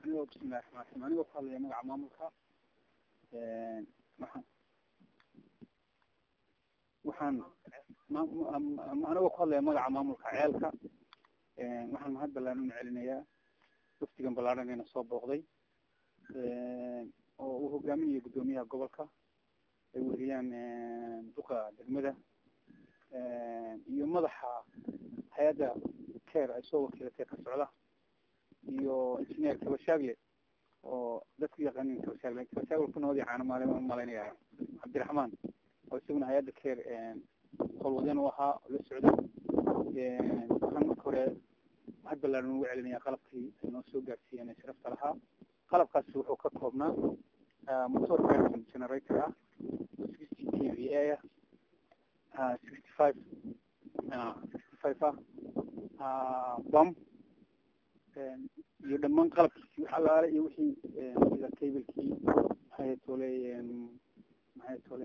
anigoo bismillahi raxmaan raxiim anigoo ku hadlaya magaca maamulka waxaan waxaan anigoo ku hadlaya magaca maamulka ceelka waxaan mahad ballaan una celinayaa waftigan ballaaran ina soo booqday oo uu hogaaminayo guddoomiyaha gobolka ay weriyaan duqa degmada iyo madaxa hay-adda care ay soo wakiilatay ka socda iyo engineer kabashaagle oo dadku yaqaanin kabashaagle kabashaagle ku nabadii caana maale malaynaya cabdiraxmaan oo isaguna hay-adda care howlwadeen u ahaa la socday waxaan marka hore mahad ballaaran ugu celinaya qalabkii ay noo soo gaarsiiyeen ee sharafta lahaa qalabkaasi wuxuu ka koobnaa motor version generator ah sixty t v a ah sixty five sixty five ah bum iyo dhamaan qalabkiisi wax allaale iyo wixii sida cablekii maxay tole maxay tole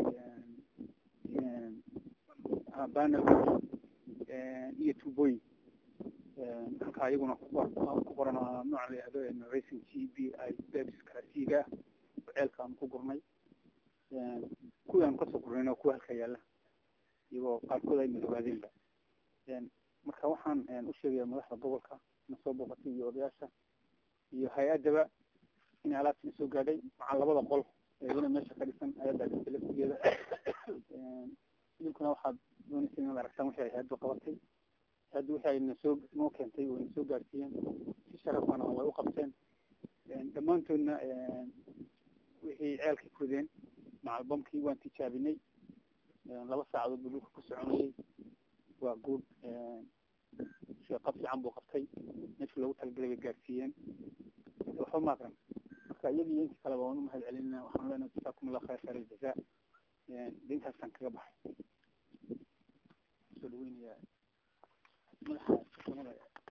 banel iyo tubooyin halkaa iyaguna ku qoran nooca la yihahdo racing g b i bebs karasiiga oo ceelka aan ku gurnay kuwii aan kasoo gurnayna kuwa halka yaala iyagoo qaarkood ay madoobaadeenba marka waxaan u sheegaya madaxda gobolka na soo booqatay iyo odayaasha iyo hay-addaba in alaabtii soo gaadhay macaa labada qol iyana meesha ka dhisan hay-adda laftigeeda idinkuna waxaad doonaysa inaad aragtaan wixii ay hay-addu qabatay hay-addu wixii ay nasoo noo keentay oo nasoo gaadhsiiyeen si sharafana way u qabteen dhammaantoodna wixii ceelkay kudeen macalbamkii waan tijaabinay laba saacadood buu dhulka ku soconayay waa good qab fiican buu qabtay meeshii loogu talagalay bay gaarsiiyeen waxba maaqran marka iyagii iyo intii kaleba waan u mahad celinayna waxaan leenahay jasaakum allah khayr khayr aljazaa de intaasaan kaga baxay soo dhaweynaya madaxa